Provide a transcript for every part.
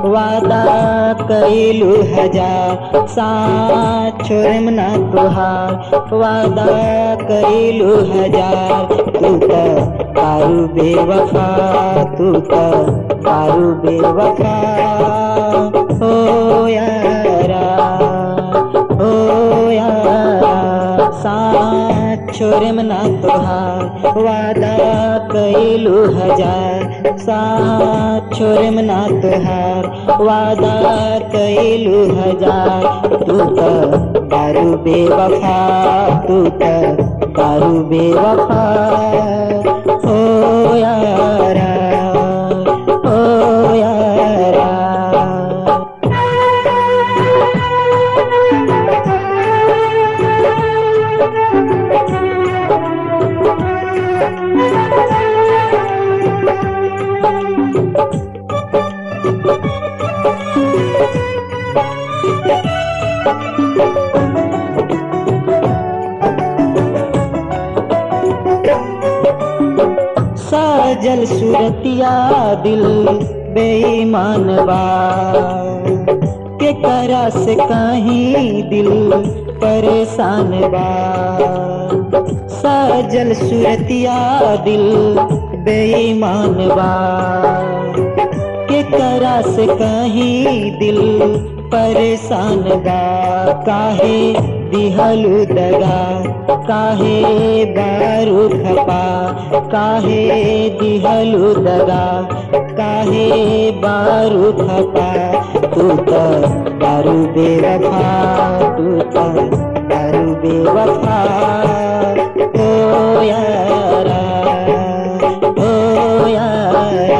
वादा कैलू हजार साथ छोड़म ना तुहार वादा कैलू हजार तू त कारू बेवफा तू त कारू बेवफा ओ यारा ओ यारा साथ छोड़म ना तुहार वादा कैलू हजार साथ छोड़म ना तुहार वादा कैलू हजार तू त दारू बेवफा तू त दारू बेवफा ओ यारा ओ यारा साजल सूरतिया दिल बेईमान बा के करा से कहीं दिल परेशान बा साजल सूरतिया दिल बेईमान बा के करा से कहीं दिल परेशान बा काहे दिहलु दगा काहे बारू खपा काहे दिहलु दगा काहे बारू खपा तू त दारू बेवफा तू त दारू बेवफा ओ यारा ओ यारा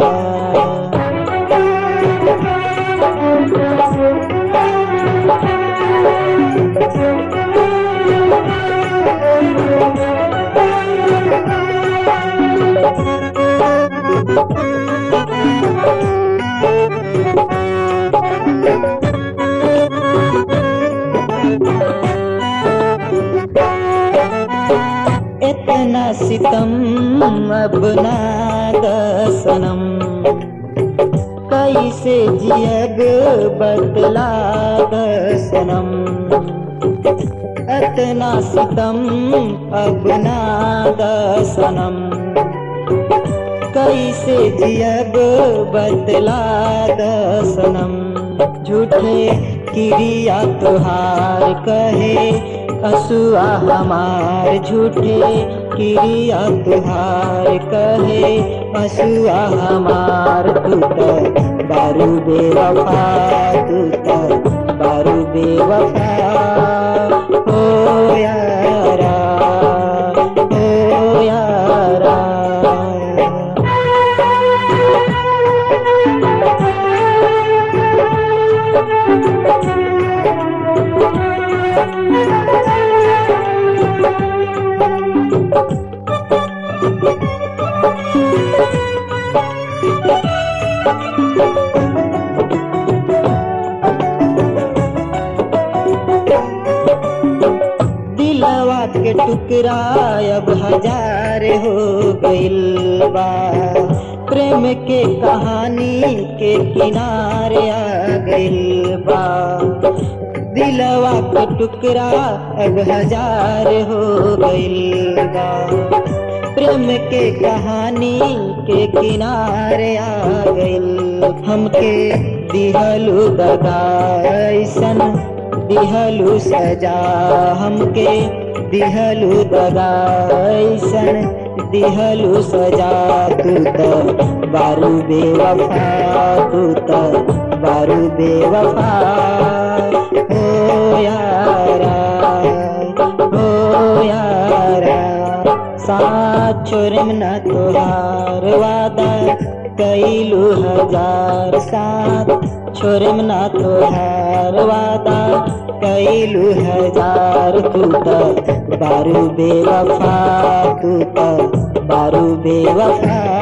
इतना सितम अब ना दसनम कैसे जियब बतला दसनम इतना सितम अब ना दसनम कैसे जियब बतला दसनम झूठे क्रिया तुहार कहे असुआ हमार झूठे क्रिया तुहार कहे असुआ हमार तू त बारू बेवफा तू त बारू बेवफा ओ यारा ओ यारा दिलवा के टुकड़ा अब हजार हो गइल बा प्रेम के कहानी के किनारे आ गइल बा दिलवा के टुकड़ा अब हजार हो गइल बा प्रेम के कहानी के किनारे आ गइल हमके दिहलु दगा ऐसन दिहलु सजा हमके दिहलु दगा ऐसन दिहलु सजा तू त बारू बेवफा तू त बारू बेवफा ओ यारा ओ यारा साथ छोड़म न तोहार वादा कैलू हजार साथ छोड़म न तोहार वादा कैलू हजार तू त बारू बेवफा तू त बारू बेवफा